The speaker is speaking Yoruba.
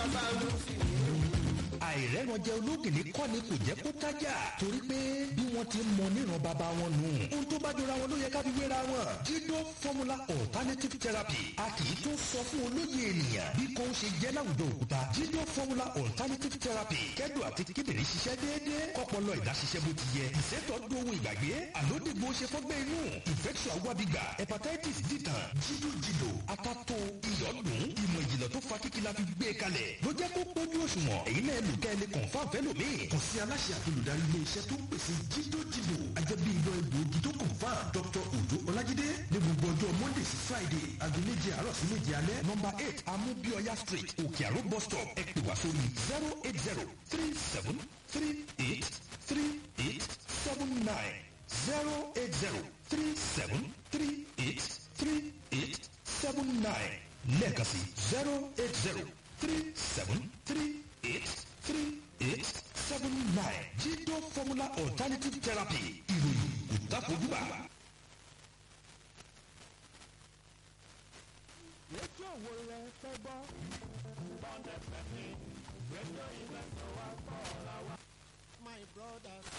bàbá rúfin àìrẹ́ranjẹ olókìní kọ́ ni kò jẹ́ kó tájà torí pé bí wọ́n ti ń mọ níran bàbá wọn nù. ohun tó bá jọra wọn ló yẹ ká fi wéra wọn. jídó formula alternative therapy a kì í tó sọ fún olóye ènìyàn bí kò ń ṣe jẹ́ láwùjọ òkúta. jídó formula alternative therapy kẹ́dùn àti kíndìnrín ṣiṣẹ́ déédéé kọ́pọlọ ìdáṣiṣẹ́ bó ti yẹ. ìṣètò dohun ìgbàgbé àlódìgbò ṣe fọ́gbẹ́ inú infection awábígbà hepatitis dìtàn jídó jìdò atato ìyọ́dún ìmọ̀ ìjìnlẹ̀ tó fa kíkí la fi gbé kalẹ̀ ló jẹ́ kó pójú òṣùwọ̀n èyí náà lù kẹ́ ẹ lè confam fẹ́ lómi. kàn sí aláṣẹ àti olùdarí ilé iṣẹ́ tó ń pèsè jídó jìdò ajẹ́bí ìlọ egbòogi tó confam dr ojo ọlájídé ní gbogbo ọjọ́ monday sí friday aago méje àárọ̀ sí méje alẹ́ nọmba eight amúbíọ́yá street òkè àró bus stop ẹ pè wá sórí zero eight zero three seven three eight three eight seven nine zero eight zero three seven three eight three eight seven nine lẹ́ẹ̀kan sí zero eight zero three seven three eight three eight seven nine jídó formula alternative therapy ìròyìn kò dákojúbà. rédíò wo lẹ fẹ́ gbọ́. bọ́ndẹ̀ fẹ́ mi rédíò ilẹ̀ tó wá gbọ́ ọ̀la wa. my brothers